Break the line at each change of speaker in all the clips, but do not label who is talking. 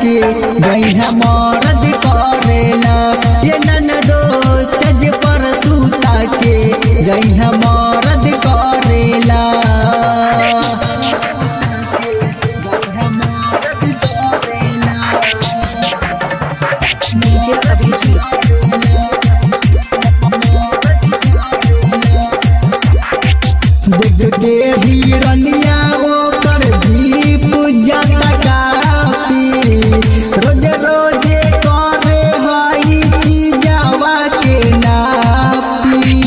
के गैया मरद करेला ये ननदो सज पर सूता के गैया मरद करेला
DJ Abhijit.
देख के हिरनिया ओकर दीप जाता कापी रोज रोजे करे हई चीजावा के नापी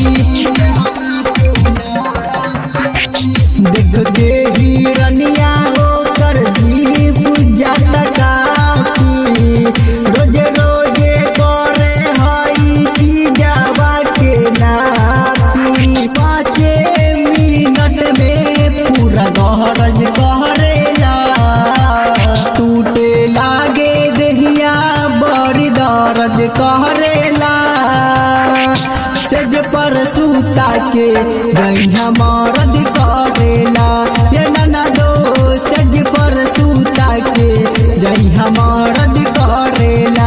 देख के हिरनिया ओकर दीप जाता कापी रोज रोजे करे हई चीजावा के नापी पाँचे मिनट में पूरा गहरज कहरेला टूटे लागे देहिया बड़ी दर्द कहरेला सेज पर सूता के गैया मरद करेला ये नाना दो सेज पर सूता के गैया मरद करेला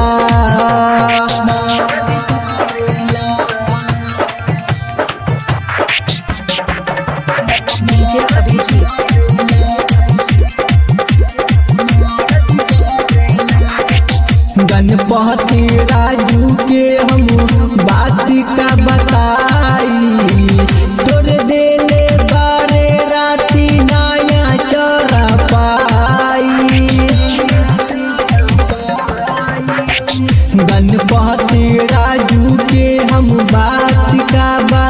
DJ Abhijit.
गणपति राजू के हम बात का बताई तोड़ देले बारे राती नया चरा पाई गणपति राजू के हम बात का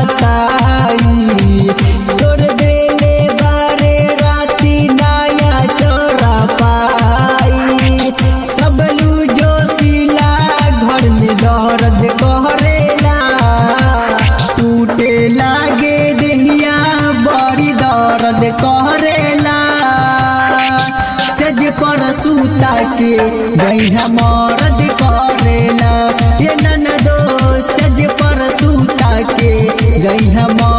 बताई तोड़ देले बारे राती नया चोरा पाई सबलू जोशीला घर में दर्द कहरेला टूटे लागे देहिया बड़ी दर्द कहरेला सज पर सूता के गैया मरद करेला ये ननदो सज पर सूता के गैया